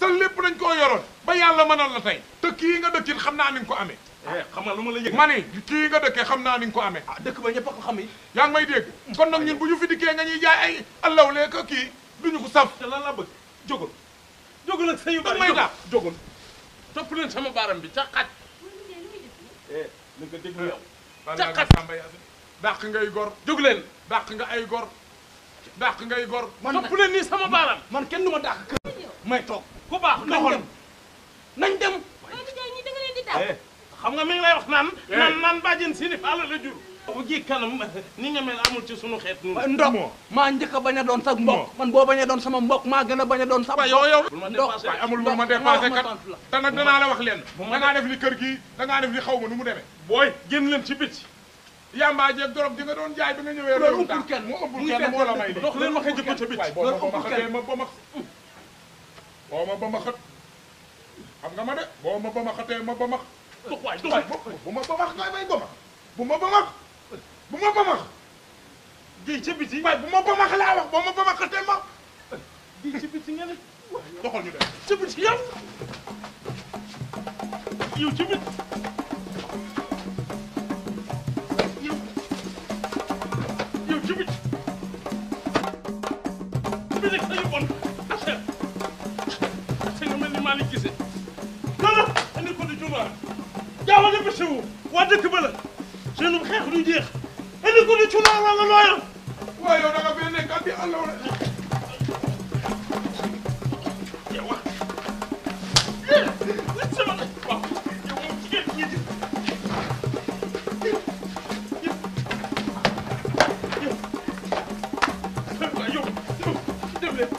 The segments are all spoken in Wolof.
sa lépp dañ koo yoroon ba yàlla mënal la tey te kii nga dëkkit xam naa ni nga ko amee eh xam nga lu ma la yëg. ma ni kii nga dëkkee xam naa ni nga ko amee ah dëkk ba ñëpp a ko xam yi. yaa ngi may dégg kon nag ñun bu ñu fi dikkee nga ñuy jaay ay allaw lee ko kii duñu ko saf te lan la bëgg jógul jógul ak sa yu bari may dàq. jógul topp leen sama baaram bi ca xaj. mooy liggéey lu muy def nii. eh ni nga déglu yow. Balla Caqat. nga Samba Yacine dàq ngay gor jóg leen. dàq nga ay gor dàq ngay gor man topp leen nii sama baaram. man kenn du ma dàq kër may toog ku baax nañ doxal. dem nañ dem mooy liggéey ñi da nga leen di daw. eh xam nga mi ngi lay wax naan. Eh. naan naan bàjjen si ni faala la jur. bu ji kanam ni nga mel amul ci sunu xeet ñun. ndok moo. maa njëkk a bañ a doon sax mbokk man boo bañ a doon sama mbokk maa gën a bañ a doon sax waaye yow yow bul ma Ndox. dépassé. waaye amul Ndox, lu ma nga dépassé wax ma kat tontu la. te nag danaa la wax leen bu ma dangaa def ni kër gii dangaa def ni xaw ma nu mu demee booy génn leen ci biti. yamba jeeg dorog di nga doon jaay bi nga ñëwee Loolu réew ëppul tax kenn. moo ëppul Muy kenn kenn moo la kenn may lii dox leen ma xëy jëkko ca biti. waaye boo ma Loolu ba ma ëppul xëtee kenn. ma ba ma boo ma ba ma xët xam nga ma de boo ma ba ma xëtee ma ba ma dox waay dox waay bu ma ba max ngay may ba max bu ma ba max bu ma ba max ji ca biti. waaye bu ma ba max laa wax boo ma ba ma xëtee ma ji ci biti nga ne. doxal ñu dem ca biti yow. yow ci biti. yow. yow ci biti. bi nekk sañu bon affaire. te nga mel ni Malick Guissé. non non andi ko di juma. jaawale ba sewu. waa dëkk ba la. seenum xeex du jeex. andi ko di cunaa wala looyal. waaye yow da nga fee nekk di àll wala yow wax. yéen nit sama nag. waaw yow moom jigéen ñi di. waaw yow yow dem leen.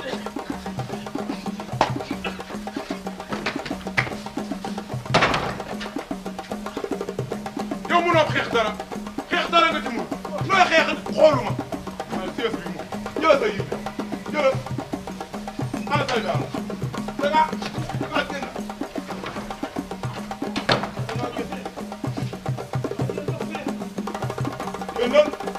yow mënoo xeex dara xeex dara nga ci mun looy xeex xooluma waaye sees bi moom jëla sa yib jëla ala say daal da nga da nga génn génnal